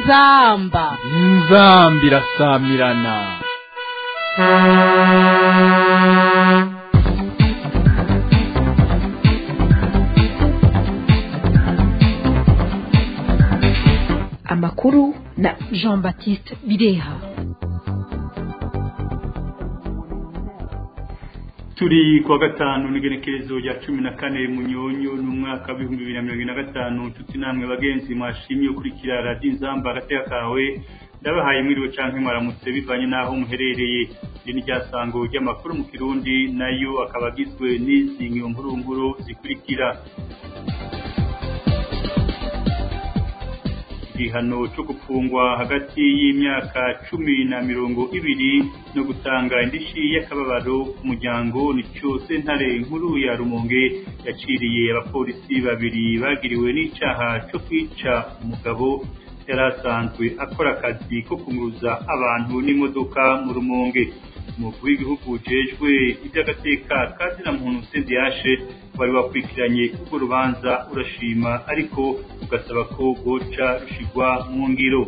inzamba inzamba irasamirana amakuru na jean baptiste bireha turi kuwa gatanu n'igenekerezo rya cumi na kane munyonyo n'umwaka w'ibihumbi bibiri na mirongo ine na gatanu nshuti namwe bagenzi mwashimye ukurikira radiyo inzamba agateka kawe ndabahaye mwiriwe canke mwaramutse bivanye n'aho muherereye iri ni ryasango ry'amakuru mu kirundi nayo akaba agizwe n'izi nkuru zikurikira igihano cyo gupfungwa hagati y'imyaka cumi na mirongo ibiri no gutanga indishi y'akababaro ku muryango nicyo sentare nkuru ya rumonge yaciriye abapolisi babiri bagiriwe n'icaha cyo kwica umugabo yari asanzwe akora akazi ko kunguruza abantu n'imodoka mu rumonge umukuru w'igihugu ujejwe iby'agateka kazina muntu sendiyashe wari wakurikiranye urwo rubanza urashima ariko ugasaba ko rwoca rushigwa mu ngiro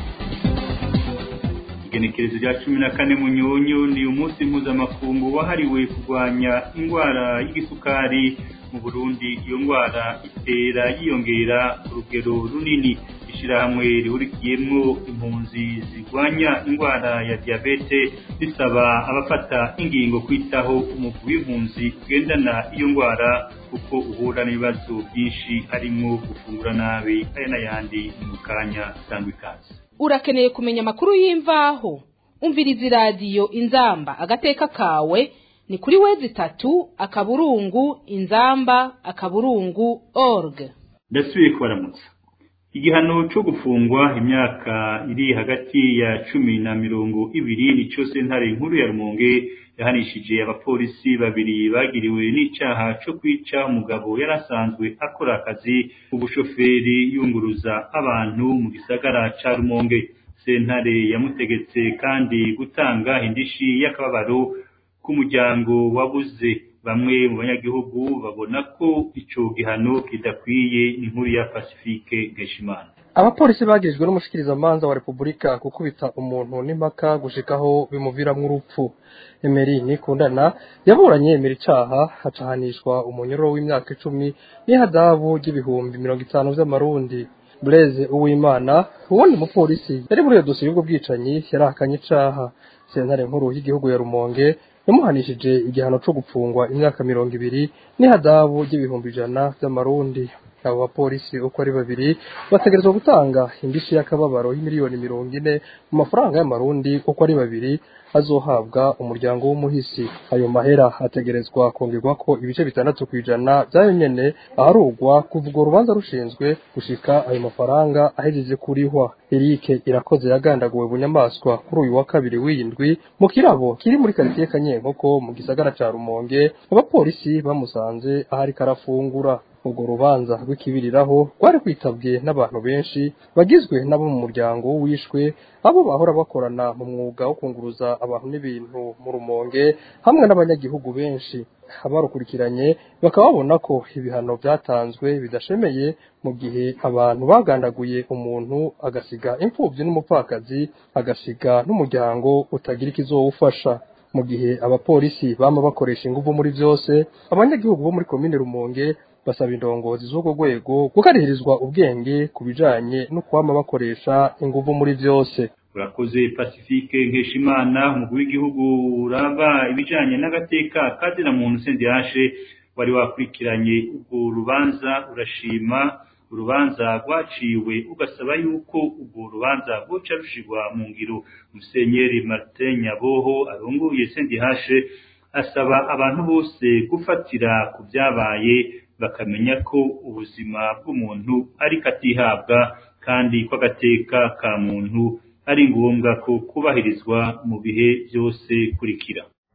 igenekerezo rya cumi na kane munyonyo ni umunsi mpuzamakungu wahariwe kurwanya indwara y'igisukari mu burundi iyo ndwara itera yiyongera ku rugero runini ishyirahamwe rihurikiyemo impunzi zirwanya indwara ya diyabete risaba abafata ingingo kwitaho umugwi w'impunzi ugendana iyo ndwara kuko uhura n'ibibazo byinshi harimo gufungura nabi aya n'ayandi mu kanya cyangwa ikaze urakeneye kumenya amakuru y'imvaho umviriza iradiyo inzamba agateka kawe ni kuri wezi itatu akaburungu inzamba akaburungu org ndasubiye kubaramutsa igihano cyo gufungwa imyaka iri hagati ya cumi na mirongo ibiri nicyo sentare nkuru ya rumonge yahanishije abapolisi babiri bagiriwe n'icaha cyo kwica umugabo yari asanzwe akora akazi k'ubushoferi yunguruza abantu mu gisagara ca rumonge sentare yamutegetse kandi gutanga indishi y'akababaro k'umuryango wabuze bamwe mu banyagihugu babona ko ico gihano kidakwiye inkuru ya Pacifique Geshimana abapolisi bagejwe n'umushikirizamanza wa repubulika gukubita umuntu n'impaka gushikaho bimuviramwo urupfu emeri nikundana yaburanye emera icaha hacahanishwa umunyururu w'imyaka icumi n'ihadabu ry'ibihumbi mirongo itanu vy'amarundi Blaise Uwimana uwundi mupolisi yari muri iyo dosiye y'ubwo bwicanyi yarahakanye icaha sentare nkuru y'igihugu ya Rumonge yamuhanishije igihano cyo gupfungwa imyaka mirongo ibiri n'ihadabu ry'ibihumbi ijana by'amarundi abo bapolisi uko ari babiri bategerezwa gutanga indishi y'akababaro y'imiliyoni mirongo ine mu mafaranga y'amarundi uko ari babiri azohabwa umuryango w'umuhisi ayo mahera ategerezwa kongerwa ko ibice bitandatu ku ijana byayo nyene aharugwa kuva urwo rubanza rushinzwe gushika ayo mafaranga ahejeje kurihwa erike irakoze yagandaguwe bunyamaswa kuri uyu wa kabiri w'indwi mu kirabo kiri muri karitiye kanyenkoko mu gisagara ca rumonge abapolisi bamusanze ahari karafungura urwo rubanza rw'ikibiriraho rwari kwitabwe n'abantu benshi bagizwe n'abo mu muryango wishwe abo bahora bakorana mu mwuga wo kunguruza abantu n'ibintu mu rumonge hamwe n'abanyagihugu benshi abarukurikiranye bakaba babona ko ibihano byatanzwe bidashemeye mu gihe abantu bagandaguye umuntu agasiga imfubyi n'umupfakazi agasiga n'umuryango utagira ikizowufasha mu gihe abapolisi bama bakoresha ingufu muri byose abanyagihugu bo muri komine rumonge basaba indongozi z'urwo rwego gukarihirizwa ubwenge ku bijanye no kwama bakoresha ingufu muri byose urakoze pacifique nkeshimana umugwi w'igihugu uraba ibijanye n'agateka kazina muntu sendiyashe wari wakurikiranye urwo rubanza urashima urubanza rwaciwe ugasaba yuko urwo rubanza rwoca rushirwa mu ngiro musenyeri martin nyaboho arongoye sendihashe asaba abantu bose gufatira ku byabaye bakamenya ko ubuzima bw'umuntu ariko atihabwa kandi ko agateka ka muntu ari ngombwa ko kubahirizwa mu bihe byose kurikira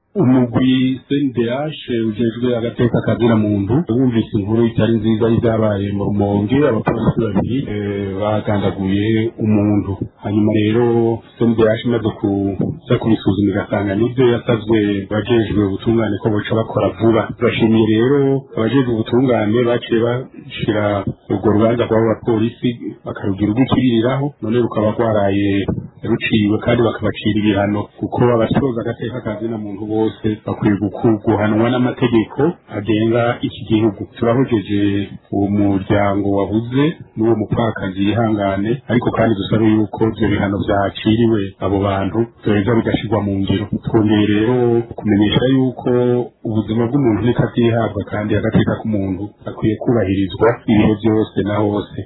umugwi CNDH ujejwe agateka kazira muntu wumvise inkuru itari nziza y'ibyabaye mu rumonge abapolisi babiri bagandaguye umuntu hanyuma rero CNDH imaze kuza kubisuzuma igasanga nibyo yasabwe abajejwe ubutungane ko boca bakora vuba bashimiye rero abajejwe ubutungane baciye bashira urwo rubanza rw'abo bapolisi bakarugira urw'ikiririraho none rukaba rwaraye ruciwe kandi bakabacira ibihano kuko abasoza agateka kazina muntu bose bakwiye guhanwa n'amategeko agenga iki gihugu turahojeje uwo muryango wabuze n'uwo mupfakazi yihangane ariko kandi dusabe yuko ibyo bihano byaciriwe abo bantu byoheza bigashyirwa mu ngiro twongeye rero kumenyesha yuko ubuzima bw'umuntu niko atihabwa kandi agateka k'umuntu akwiye kubahirizwa ibihe byose na hose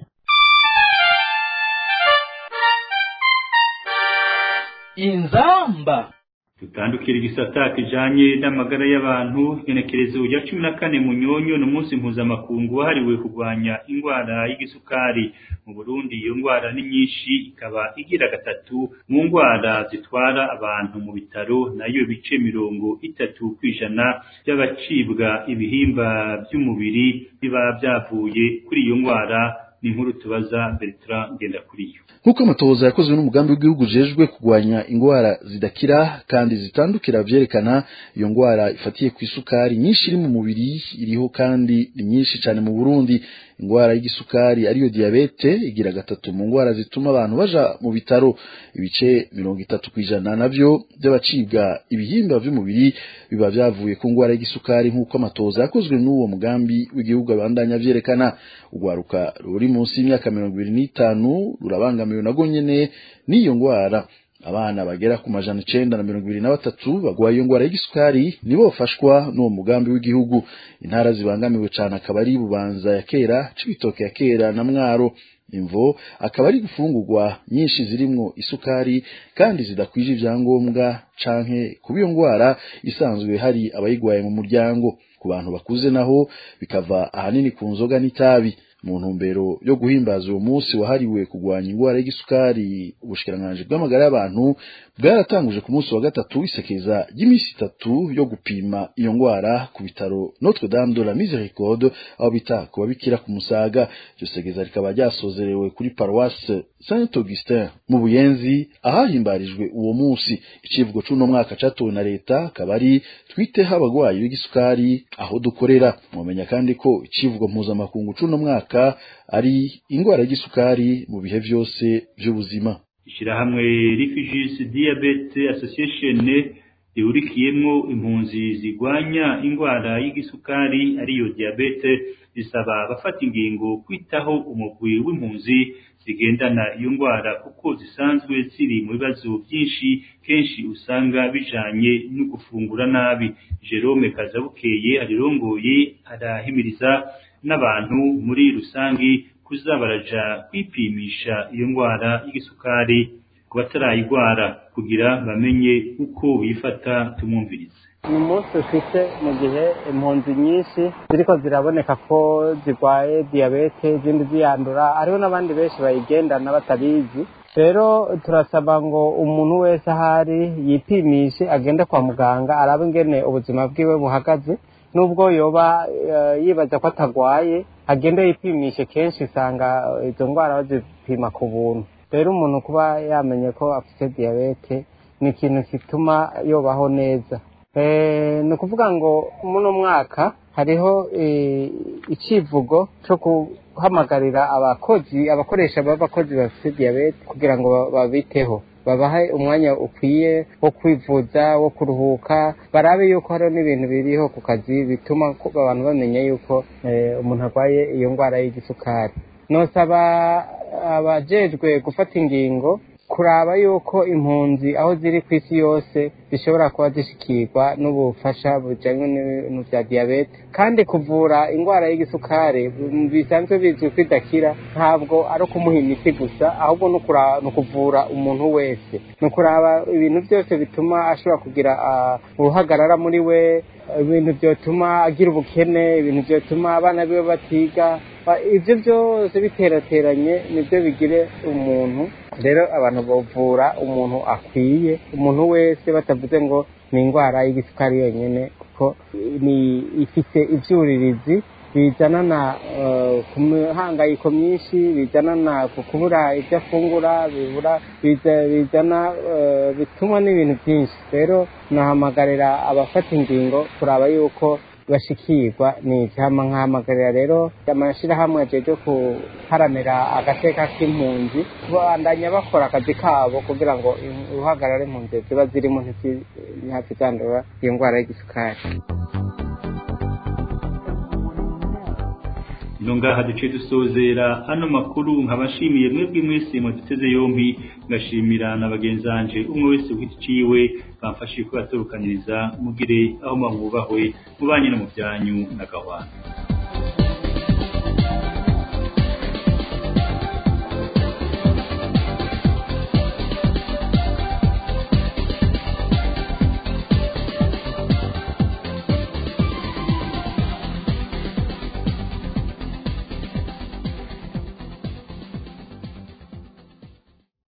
inzamba dutandukira igisata kijanye n'amagara y'abantu igenekerezo rya cumi na kane munyonyo ni umunsi mpuzamakungu wahariwe kurwanya indwara y'igisukari mu burundi iyo ndwara ni nyinshi ikaba igira gatatu mu ndwara zitwara abantu mu bitaro nayo bice mirongo itatu ku ijana by'abacibwa ibihimba by'umubiri biba byavuye kuri iyo ndwara ni inkuru tubaza Bertrand Ngendakuriyo nk'uko amatohoza yakozwe n'umugambi w'igihugu ujejwe kurwanya indwara zidakira kandi zitandukira vyerekana iyo ndwara ifatiye ku isukari nyinshi iri mu mubiri iriho kandi ni nyinshi cyane mu Burundi indwara y'igisukari ariyo diabete igira gatatu mu ndwara zituma abantu baja mu bitaro ibice mirongo itatu ku ijana navyo by'abacibwa ibihimba vy'umubiri biba vyavuye ku ndwara y'igisukari nk'uko amatohoza yakozwe n'uwo mugambi w'igihugu abandanya vyerekana urwaruka ruri munsi y'imyaka mirongo ibiri n'itanu rurabangamiwe nago nyene n'iyo ndwara abana bagera ku majana icenda na mirongo ibiri na batatu bagwaye iyo ndwara y'igisukari nibo bafashwa n'uwo mugambi w'igihugu intara zibangamiwe cane akaba ari bubanza ya kera cibitoke ya kera na mwaro imvo akaba ari gufungurwa nyinshi zirimwo isukari kandi zidakwije ivyangombwa canke kuba iyo ndwara isanzwe hari abayigwaye mu muryango ku bantu bakuze naho bikava ahanini ku nzoga n'itabi mu ntumbero yo guhimbaza uwo munsi wahariwe kurwanya indwara y'igisukari ubushikiranganji bw'amagara y'abantu bwaratanguje ku munsi wa gatatu isekeza ry'iminsi itatu yo gupima iyo ndwara ku bitaro Notre Dame de la Miséricorde aho bita ku babikira ku Musaga iryo sekeza rikaba ryasozerewe kuri paroisse Saint Augustin mu Buyenzi ahahimbarijwe uwo munsi icivugo c'uno mwaka catowe na leta akaba ari twiteho abagwayi b'igisukari aho dukorera mwamenya kandi ko icivugo mpuzamakungu c'uno mwaka ari indwara y'igisukari mu bihe vyose vy'ubuzima ishyirahamwe Refugees Diabetes Association rihurikiyemwo impunzi zigwanya indwara y'igisukari ariyo diabete risaba abafata ingingo kwitaho umugwi w'impunzi zigendana iyo ndwara kuko zisanzwe ziri mu bibazo byinshi kenshi usanga bijanye no gufungura nabi Jerome Kazabukeye arirongoye arahimiriza n'abantu muri rusangi kuza baraja kwipimisha iyo ndwara y'igisukari ku batarayigwara kugira bamenye uko bifata tumwumvirize ni umunsi ufite mu gihe impunzi nyinshi ziriko ziraboneka ko zirwaye diyabete izindi ziyandura hariho n'abandi benshi bayigendana batabizi rero turasaba ngo umuntu wese ahari yipimishe agende kwa muganga arabe ingene ubuzima bwiwe buhagaze nubwo yoba yibaza ko atagwaye agende yipimishe kenshi usanga izo ndwara bazipima ku buntu rero umuntu kuba yamenye ko afite diyabete ni ikintu gituma yobaho neza ni ukuvuga ngo muno mwaka hariho icivugo cyo guhamagarira abakozi abakoresha b'abakozi bafite diyabete kugira ngo babiteho babahe umwanya ukwiye wo kwivuza wo kuruhuka barabe yuko hariho n'ibintu biriho ku kazi bituma abantu bamenya yuko umuntu arwaye iyo ndwara y'igisukari nosaba abajejwe gufata ingingo kuraba yuko impunzi aho ziri ku isi yose zishobora kuba zishikirwa n'ubufasha bujyanye n'ibintu bya diyabete kandi kuvura indwara y'igisukari bisanzwe bizwi ko idakira ntabwo ari ukumuha imiti gusa ahubwo ni ukuvura umuntu wese ni ukuraba ibintu byose bituma ashobora kugira uruhagarara muri we ibintu byatuma agira ubukene ibintu byatuma abana biwe batiga ibyo byose biterateranye nibyo bigire umuntu rero abantu bavura umuntu akwiye umuntu wese batavuze ngo ni indwara y'igisukari yonyine kuko ni ifite ibyuririzi bizanana ku mihangayiko myinshi bizanana ku kubura ibyo afungura bizana bituma n'ibintu byinshi rero nahamagarira abafata ingingo kuraba yuko bashikirwa ni icyama nkahamagarira rero amashyirahamwe ajeje guharanira agateka k'impunzi bandanya bakora akazi kabo kugira ngo uruhagarara impunzi ziba zirimo ntihapfe zandura iyo ndwara y'igisukari ino ngaha duce dusozera ano makuru nkabashimiye mwebwe mwese muduteze yombi ngashimira na bagenzanje umwe wese ku giti ciwe bamfashije kubaturukaniriza mugire aho mwubahwe mubanye no mu byanyu na gahwana